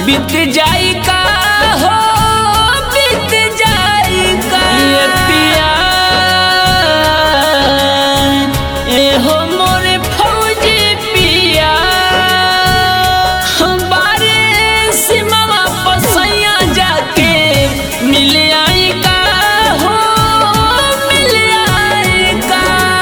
बीत जाई का हो बीत जाई का ये पिया ए हो मोरे फौजी पिया बारे सिमवा पसैया जाके मिल आई का हो मिल आई का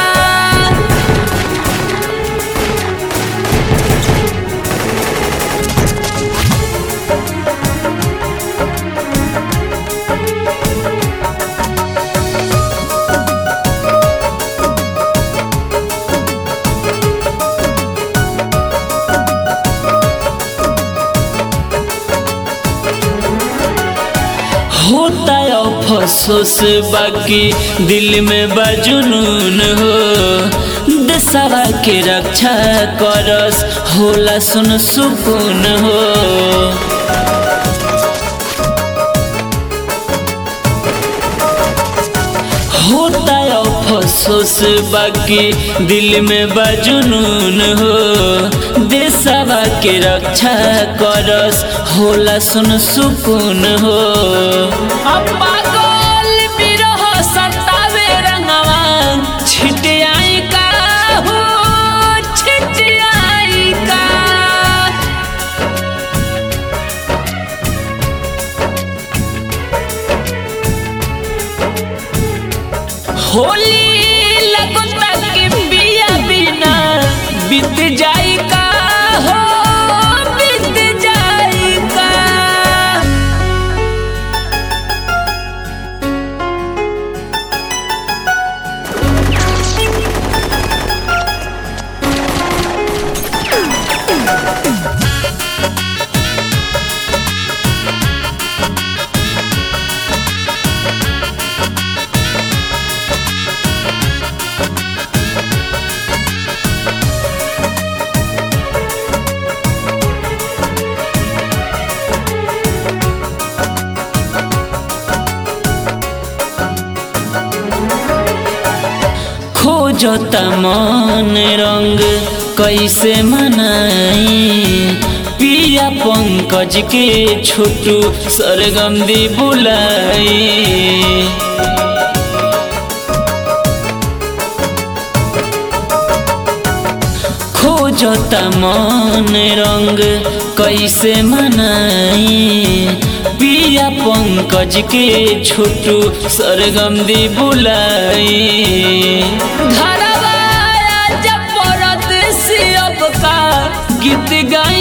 होता है अफसोस बाकी दिल में बजुनून हो देशवा के रक्षा करस होला सुन सुकून हो होता है अफसोस बाकी दिल में बजुनून हो देशवा के रक्षा करस होला सुन सुकून हो अब पागल बिरह सतावे रंगवा छिट आई का हो छिट आई का होली लगता के बिया बिना बीत जाई का हो बीत जाई का खोजता मन रंग कैसे मनाई पिया पंकज के छोटू सरगम दी बुलाई खोजता मन रंग कैसे मनाई पिया पंकज के छोटू सरगम दी बुलाई घरवा जब परत सियब का गीत गाई